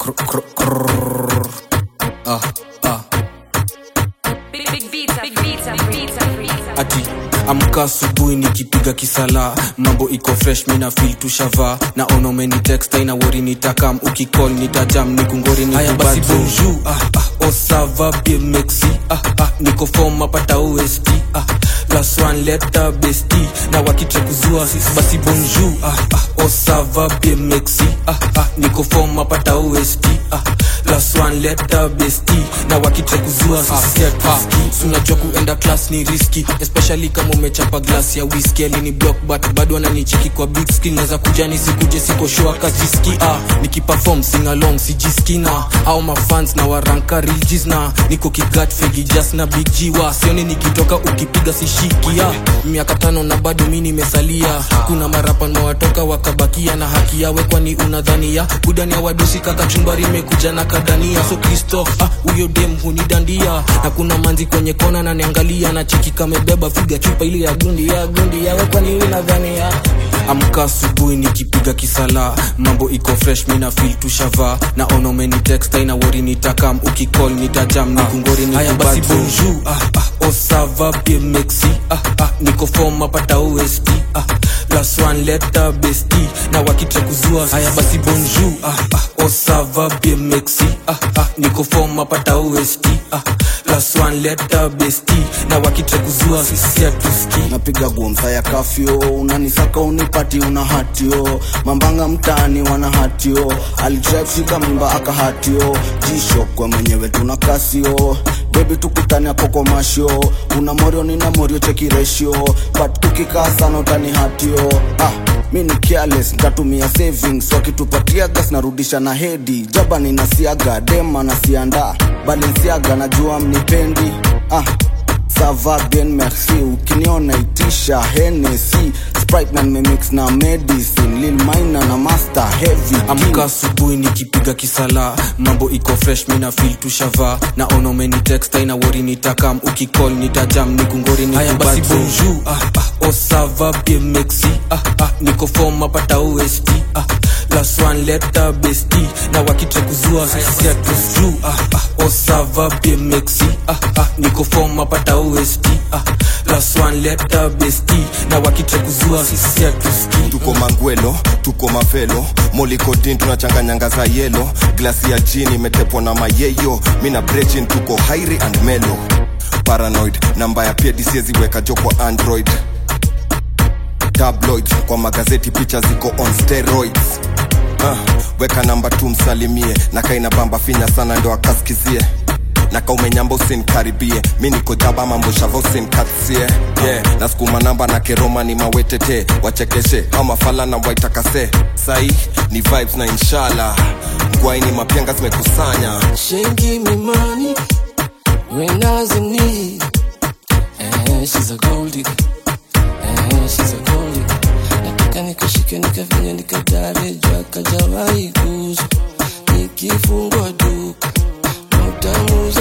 Krr, krr, krr. Ah, ah. Big, big beats, big beats, big beats, big beats. ati amka asubuhi nikipiga kisala mambo iko fresh mina feel tushava na onomeni text aina wori nitakam ukicall nitajam nikungori ni haya basi bonjour ah, ah, osava bien mexi ah, ah, niko form apata ost ah, plus one letter besti na wakitre kuzua basi bonjour ah, ah, osava bien mexi ah, ah, niko form apata ost ah, plus one letter besti na wakitre kuzua sisi hatusikii. unajua kuenda class ni riski especially kama umechapa glass ya whisky alini block but bado ananicheki kwa big screen naweza kuja nisikuje siko sure kajiski ah nikiperform sing along sijiski na au mafans na waranka rijis na niko kigat fegi just na big G wa sioni nikitoka ukipiga sishiki ah miaka tano na bado mi nimesalia kuna marapa watoka wakabakia na haki yawe kwani unadhania budani ya wadosi kaka chumbari imekuja na kadania so kristo ah huyo dem hunidandia na kuna manzi kwenye kona na niangalia na cheki kamebeba figa chupa ile ya gundi ya gundi yawe kwani unadhania amka asubuhi nikipiga kisala mambo iko fresh mina feel tushava na onomeni text aina wori nitakam ukicall nitajam nikungori ni haya basi bonjour ah, ah, osava bien mexi ah, ah, niko form apata ost ah, plus one letter besti na wakitre kuzua haya basi bonjour ah, ah, osava bien mexi ah, ah, niko form apata ost ah, plus one letter besti na wakitre kuzua sisi hatusikii napiga gumsa ya kafyo unanisaka unipati una hatio mambanga mtaani wana hatio alidrive shika mimba akahatio jisho kwa mwenyewe tuna kasio bebi tukutani hapo kwa mashio una morio nina morio cheki ratio but tukikaa sana utani hatio ah mi ni careless ntatumia savings wakitupatia gas narudisha na hedi jaba ninasiaga dema nasianda balensiaga najua mnipendi ah sava bien merci ukiniona itisha henesi sprite na nimemix na medicine lil mina na master heavy amka asubuhi nikipiga kisala mambo iko fresh mina feel tushava na onomeni text aina wori nitakam ukicall nitajam nikungori ni haya basi bonjour ah, ah, osava bien mexi ah, ah, niko form apata ost ah, plus one letter besti na wakitre kuzua sisi hatusikii. ah, ah, osava bien mexi ah, ah, niko form apata ost ah, plus one letter besti na wakitre kuzua sisi hatusikii. tuko mangwelo tuko mavelo molikodin tunachanganyanga za yelo glasi ya jini imetepwa na mayeyo mina brejin tuko hairi and melo paranoid namba ya pedi sieziweka jo kwa android tabloids kwa magazeti picha ziko on steroids uh, weka namba tu msalimie na kaina bamba finya sana ndo akaskizie na kaumenyamba usinkaribie mi niko jaba mambo shava usinkatsie yeah. na skuma namba na keroma ni mawetete wachekeshe au mafala na waitakase sai ni vibes na inshallah ngwaini mapenga zimekusanya She give me money when I was in need. Eh, she's a gold digger. Eh, she's a gold digger. Nataka nikashike nikafinya nikatare jua kajawahi kuzo. Nikifungwa duka na utamu